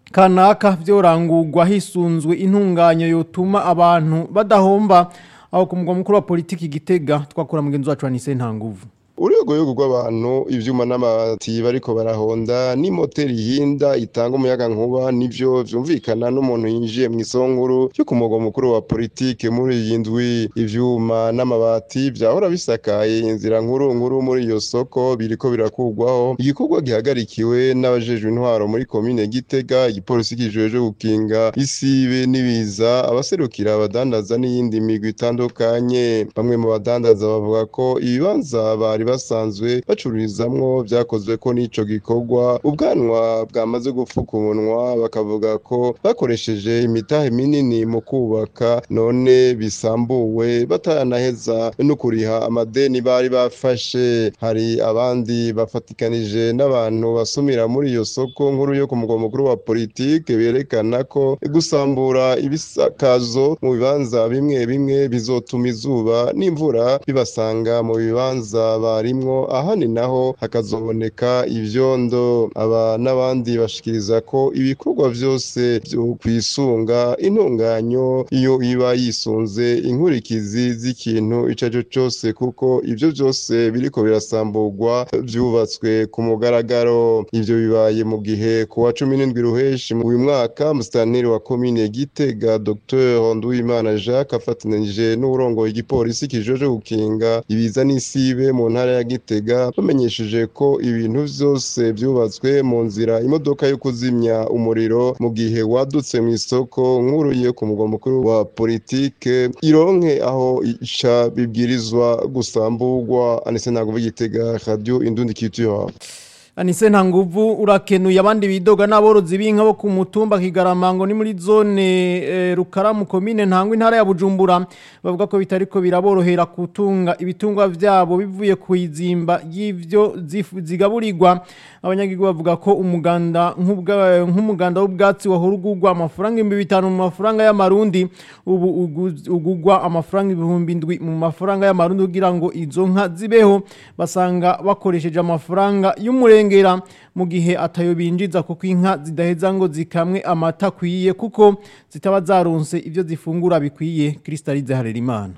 kanaka vyorangurwa hisunzwe intunganyo yotuma abantu badahomba aho ku mugwa mukuru wa politiki gitega twakora mugenzi wacu Anise Ntanguvu urwego rw'abantu ivyuma n'amabati bariko barahonda n'imoteri hinda itanga umuyaga nkuba nivyo vyumvikana n'umuntu yinjiye mu isonkuru yo ku mugwa mukuru wa politike muri iyi ndwi ivyuma n'amabati vyahora bisakaye inzira nkuru nkuru muri iyo soko biriko birakurwaho igikorwa gihagarikiwe n'abajejwe intwaro muri komine gitega igipolisi kijejwe gukinga isibe n'ibiza abaserukira abadandaza n'iyindi migwi itandukanye bamwe mu badandaza bavuga ko ibibanza bari basanzwe bacururizamwo vyakozwe ko n'ico gikorwa ubwanwa bwamaze gupfuka umunwa bakavuga ko bakoresheje imitahe minini mu kubaka none bisambuwe bataranaheza no kuriha amadeni bari bafashe hari abandi bafatikanije n'abantu basumira muri iyo soko nkuru yo ku mugwa mukuru wa politike berekana ko gusambura ibisakazo mu bibanza bimwe bimwe bizotuma izuba n'imvura bibasanga mu bibanza barimwo ahandi naho hakazoboneka ivyondo aba n'abandi bashikiriza ko ibikorwa vyose vyo kwisunga intunganyo iyo iba yisunze inkurikizi z'ikintu ico arico cose kuko ivyo vyose biriko birasamburwa vyubatswe ku mugaragaro ivyo bibaye mu gihe ku wa cumi n'indwi ruheshi mu uyu mwaka musitanteri wa komine gitega dr nduwimana jacques afatanije n'uburongoye igipolisi kijeje gukinga ibiza n'isibe mu ntara ya gitega bamenyesheje ko ibintu vyose vyubatswe mu nzira imodoka yo kuzimya umuriro mu gihe wadutse mu isoko nkuru yo ku mugwa mukuru wa politike ironke aho ica bibwirizwa gusamburwa anise ntabwo bigitega radio indundi culture Anise ntanguvu urakenuye abandi bidoga n'aborozi b'inka bo ku mutumba Kigaramango ni muri zone e, Rukaramu komine ntangwa intara ya Bujumbura bavuga ko bitariko biraborohera kutunga ibitungwa vyabo bivuye kuizimba y'ivyo zigaburirwa abanyagirwa bavuga ko umuganda nk'umuganda w'ubwatsi wahurugurwa amafaranga 5000 mu mafaranga y'amarundi ubu ugugwa amafaranga 7000 mu mafaranga y'amarundi kugira ngo izo nka zibeho basanga bakoresheje amafaranga y'umurenge kurengera mu gihe atayo binjiza kuko inka zidaheza ngo zikamwe amata akwiye kuko zitaba zaronse ibyo zifungura bikwiye Kristalize Harerimana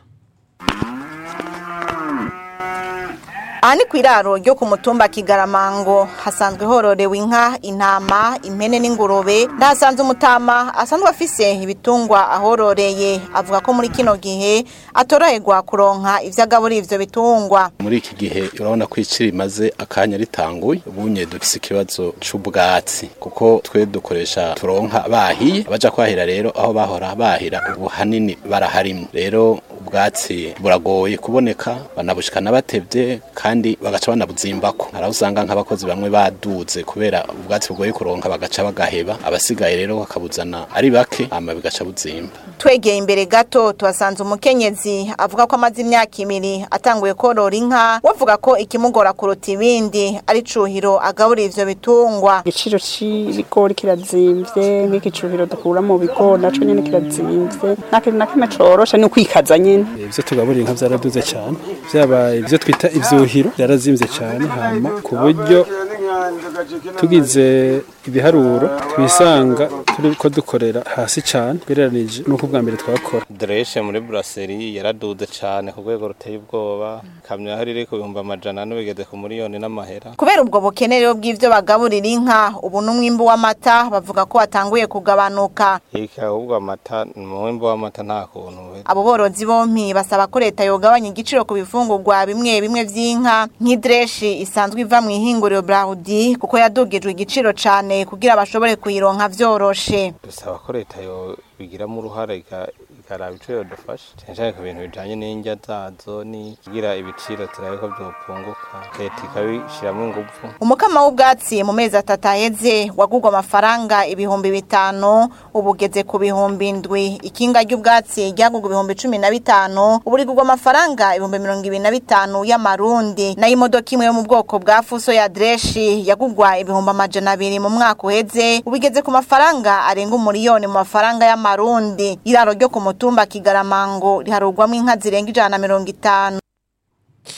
aha ni ku iraro ryo ku mutumba kigaramango hasanzwe hororewe inka intama impene n'ingurube ndahasanze umutama asanzwe afise ibitungwa ahororeye avuga ko muri kino gihe atoroherwa kuronka ivyo agaburira ivyo bitungwa muri iki gihe urabona ko iciri rimaze akanya ritanguye ubunye dufise ikibazo c'ubwatsi kuko twe dukoresha turonka bahiye abaja kwahira rero aho bahora bahira ubu hanini baraharimwe rero ubwatsi buragoye kuboneka banabushikana batevye kandi bagaca banabuzimbako haraho usanga nk'abakozi bamwe baduze kubera ubwatsi bugoye kuronka bagaca bagaheba abasigaye rero bakabuzana ari bake hama bigaca buzimba twegeye imbere gato tuhasanze umukenyezi avuga ko amaze imyaka ibiri atanguye korora inka wavuga ko ikimugora kuruta ibindi ari cuhiro agaburira ivyo bitungwa igiciro c'ibigori kirazimvye nk'iki cuhiro dukura mu bigori naco nyene kirazimvye nta kintu na kimwe coroshe ni ukwikaza nyene ivyo tugaburira inka vyaraduze cane vyaba ivyo twita ivyuhiro byarazimvye cane hama ku buryo tugize ibiharuro twisanga turiko dukorera hasi cane ugereranije n'uko ubwa mbere twakora dreshe muri brasserie yaraduze cane ku rwego ruteye ubwoba kamyo hari iri ku bihumbi amajana ane bigeze ku miliyoni n'amahera kubera ubwo bukenerero bw'ivyo bagaburira inka ubu n'umwimbu w'amata bavuga ko watanguye kugabanuka ika ahubwo amata umwimbu w'amata nta kuntu abo borozi bompi basaba ko leta yogabanya igiciro ku bifungurwa bimwe bimwe vy'inka nk'idreshi isanzwe iva mu ihinguriro Braudi kuko yadugijwe igiciro cane kugira bashobore kuyironka vyoroshe dusaba ko leta yo bigiramo uruhare ikaraba ico yodufasha cane cane ku bintu bijanye n'indya zazo ni kugira ibiciro turabe ko vyopunguka leta ikabishiramwo inguvu umukama w'ubwatsi mu mezi atatu aheze wagurwa amafaranga ibihumbi bitanu ubugeze ku bihumbi indwi ikinga ry'ubwatsi ryagurwa ibihumbi cumi na bitanu ubu rigurwa amafaranga ibihumbi mirongo ibiri na bitanu y'amarundi nayo imodoka imwe yo mu bwoko bwa fuso ya dreshi yagurwa ibihumbi amajana abiri mu mwaka uheze ubigeze ku mafaranga arenga umuriyoni mu mafaranga y'amarundi iraro ryo ku mutumba kigaramango riharugwamo inka zirenga ijana na mirongo itanu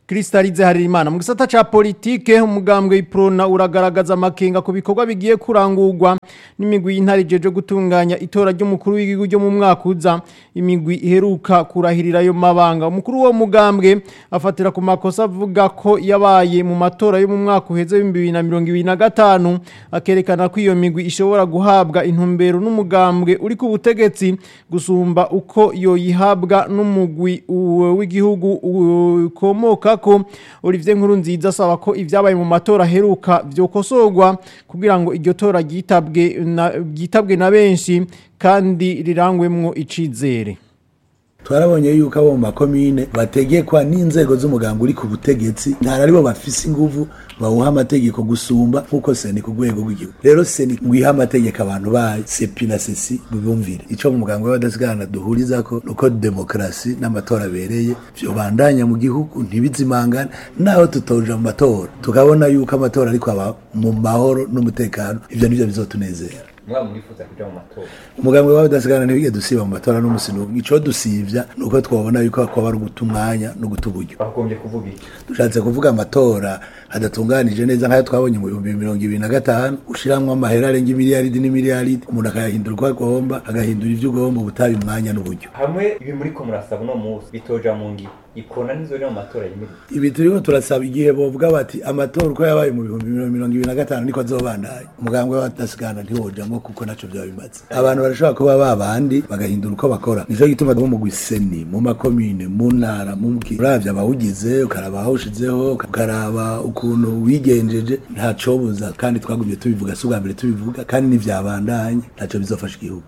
Kristalize Harimana mu gisata ca politike umugambwe iprona uragaragaza amakenga ku bikorwa bigiye kurangurwa n'imigwi y'intare jeje gutunganya itora ry'umukuru w'igihugu ryo mu mwaka uza imigwi iheruka kurahirira ayo mabanga umukuru wo mugambwe afatira ku makosa avuga ko yabaye mu matora yo mu mwaka uheze w'ibihumbi bibiri na mirongo ibiri na gatanu akerekana ko iyo migwi ishobora guhabwa intumbero n'umugambwe uri ku butegetsi gusumba uko yoyihabwa n'umugwi u- w'igihugu ukomoka ko Olivier Nkurunziza asaba ko ivyabaye mu matora aheruka vyokosorwa kugira ngo iryo tora ryitabwe na ryitabwe na benshi kandi rirangwemwo icizere twarabonye yuko abo mu makomine bategekwa n'inzego z'umuganga uri ku butegetsi ntara aribo bafise inguvu bawuha amategeko gusumba nk'uko seni ku rwego rw'igihugu rero seni ngwiha amategeko abantu bayo sepi na sesi bibumvire ico mu muganga w'abadasigana duhurizako nuko demokarasi n'amatora abereye vyobandanya mu gihugu ntibizimangane naho tutoja mu matora tukabona yuko amatora ariko aba mu mahoro n'umutekano ivyo nivyo bizotunezera mwaba murifuza kuja mu matora umugambwe wawe udasigana ntibige dusiba mu matora n'umusi n'umwe ico dusivya nuko twabona yuko hakuba ari uguta umwanya no guta uburyo bagombye kuvuga iki dushatse kuvuga amatora adatunganije neza nk'ayo twabonye mu bihumbi mirongo ibiri na gatanu ushiramwo amahera arenga imiliyaridi n'imiliyaridi umuntu akayahindura uko agomba agahindura ivyo ugomba ubutabi umwanya n'uburyo hamwe ibi muriko murasaba uno munsi bitoja mu ngiro ikona nizori mu matora yimirije ibi turiko turasaba igihe bovuga bati amatora uko yabaye mu bihumbi mirongo ibiri na gatanu niko azobandanya umugambwe w'abadasigana ntiwojamwo kuko naco vyaba bimaze abantu barashobora kuba babandi bagahindura uko bakora nico gituma bo mu gwiseni mu makomine mu ntara mu mki uravye abawugize ukaraba ahawushizeho ukaraba ukuntu wigenjeje ntacobuza kandi twagumye tubivuga si ubwa mbere tubivuga kandi ntivyabandanye ntaco bizofasha igihugu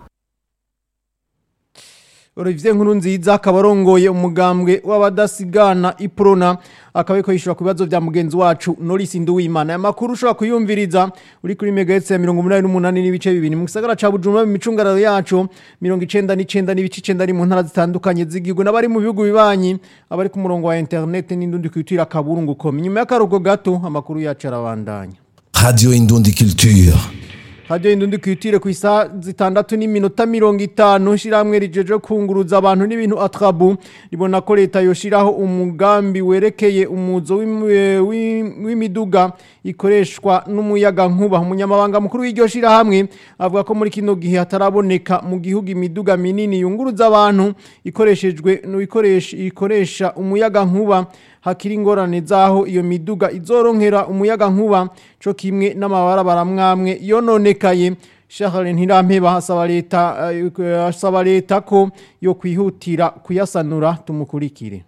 Olivier Nkurunziza akaba arongoye umugambwe w'abadasigana iprona akaba ariko yishura ku bibazo vya mugenzi wacu Norris Nduwimana aya makuru ushobora kuyumviriza uri kuri megahertz ya 88 n'ibice bibiri mu gisagara ca Bujumbura mu micungararo yacu 99 n'ibice 9 ari mu ntara zitandukanye z'igihugu n'abari mu bihugu bibanyi abari ku murongo wa internet n'indundi kwitira kaburungu kom nyuma y'akarugo gato amakuru yacu arabandanya Radio Indundi Culture. Radio Indundi kwitire ku isa zitandatu n'iminota mirongo itanu shiramwe rijeje kunguruza abantu n'ibintu atrabu ribona ko leta yoshiraho umugambi werekeye umuzo w'im- w'im- w'imiduga ikoreshwa n'umuyaga nkuba umunyamabanga mukuru w'iryo shirahamwe avuga ko muri kino gihe hataraboneka mu gihugu imiduga minini yunguruza abantu ikoreshejwe n'ikoresha ikoresha umuyaga nkuba hakiri ingorane zaho iyo miduga izoronkera umuyaga nkuba co kimwe n'amabarabara mwamwe yononekaye Charles Ntirampeba asaba leta eh, asaba leta ko yo kwihutira kuyasanura tumukurikire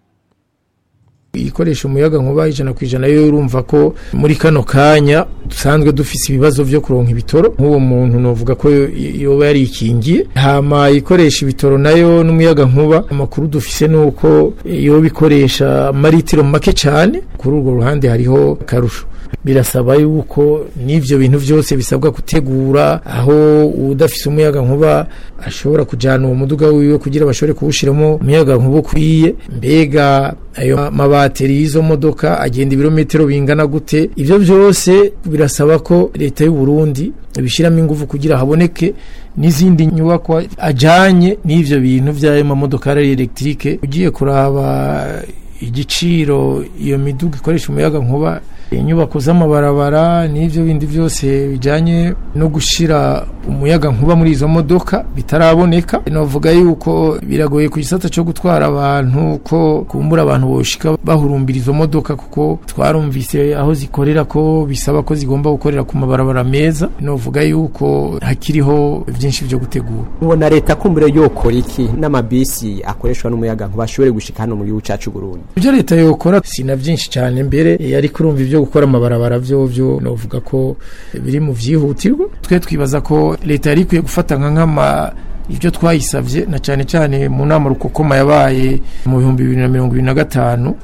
ikoresha umuyaga nkuba ijana ku ijana yo urumva ko muri kano kanya dusanzwe dufise ibibazo vyo kuronka ibitoro nk'uwo muntu novuga ko yo- yoba yarikingiye hama ikoresha ibitoro nayo n'umuyaga nkuba amakuru dufise nuko yoba ikoresha amaritiro make cane kuri urwo ruhande hariho akarusho birasaba yuko n'ivyo bintu vyose bisabwa gutegura aho udafise umuyaga nkuba ashobora kujana uwo muduga wiwe kugira bashobore kuwushiramo umuyaga nkuba ukwiye mbega ayo mabateri y'izo modoka agenda ibirometero bingana gute ivyo vyose birasaba ko leta y'u Burundi ibishiramo ingufu kugira haboneke n'izindi nyubakwa ajanye n'ivyo bintu vy'ayo mamodoka ari electrique ugiye kuraba igiciro iyo miduga ikoresha umuyaga nkuba inyubako z'amabarabara n'ivyo bindi byose bijanye no gushira umuyaga nkuba muri izo modoka bitaraboneka novuga yuko biragoye ku gisata cyo gutwara abantu ko kumbura abantu boshika bahurumbira izo modoka kuko twarumvise aho zikorera ko bisaba ko zigomba gukorera ku mabarabara meza novuga yuko hakiriho byinshi byo gutegura ubona leta kumbure yokora iki n'amabisi akoreshwa n'umuyaga nkuba ashobore gushika hano mu gihugu cacu Burundi ibyo leta yokora si na byinshi cyane mbere yari kurumva ibyo gukora amabarabara byo byo novuga ko biri mu byihutirwa twe twibaza ko leta yari ikwiye gufata nka nk'ama ibyo twayisabye na cyane cyane mu nama rukokoma yabaye mu bihumbi bibiri na mirongo ibiri na gatanu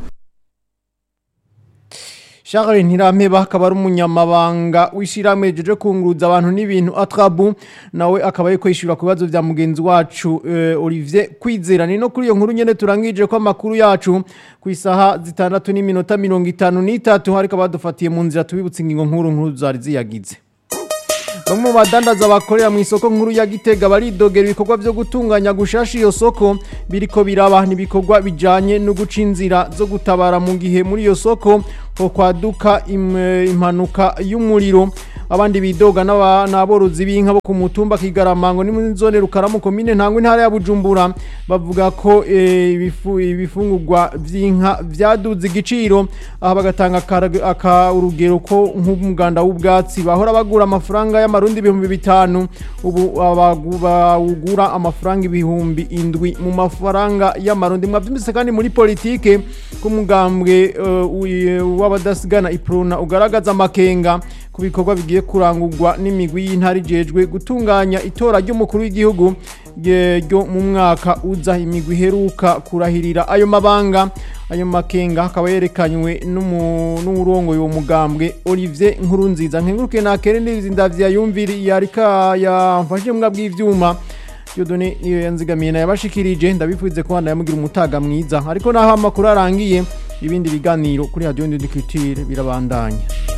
Charles Ntirampeba akaba ari umunyamabanga w'ishiramwe jeje kunguruza abantu n'ibintu atrabu nawe akaba ariko yishura ku bibazo vya mugenzi wacu eh, Olivier Kwizera ni no kuri iyo nkuru nyene turangije ko amakuru yacu ku isaha zitandatu n'iminota mirongo itanu n'itatu hariko badufatiye mu nzira tubibutsa ingingo nkuru nkuru zari ziyagize bamwe mu badandaza bakorera mu isoko nkuru ya Gitega baridogera ibikorwa byo gutunganya gushasha iyo soko biriko biraba n'ibikorwa bijanye no guca inzira zo gutabara mu gihe muri iyo soko ho kwaduka im- impanuka y'umuriro abandi bidoga n'aba- n'aborozi b'inka bo ku mutumba Kigaramango ni muri zone Rukaramu komine ntango intara ya Bujumbura bavuga ko eh, ibifu- ibifungurwa vy'inka vyaduze igiciro aha bagatanga akara- aka urugero ko nk'umuganda w'ubwatsi bahora bagura amafaranga y'amarundi ibihumbi bitanu ubu abagu- bawugura amafaranga ibihumbi indwi mu mafaranga y'amarundi mwavyumvise kandi muri politike k'umugambwe uh, w'abadasigana iprona ugaragaza amakenga ku bikorwa bigiye kurangurwa n'imigwi y'intara ijejwe gutunganya itora ry'umukuru w'igihugu rye- ryo mu mwaka uza imigwi iheruka kurahirira ayo mabanga ayo makenga akaba yerekanywe n'umu- n'uwurongoye uwo mugambwe Olivier Nkurunziza nkenguruke na Kerendi ndavya yumviri yarika yamfashije mbwa bw'ivyuma Yodone niyo yanzigamiye nayo yabashikirije ndabifuze ko handa yamugira umutaga mwiza ariko naho amakuru arangiye ibindi biganiro kuri Radio Ndundikitire birabandanya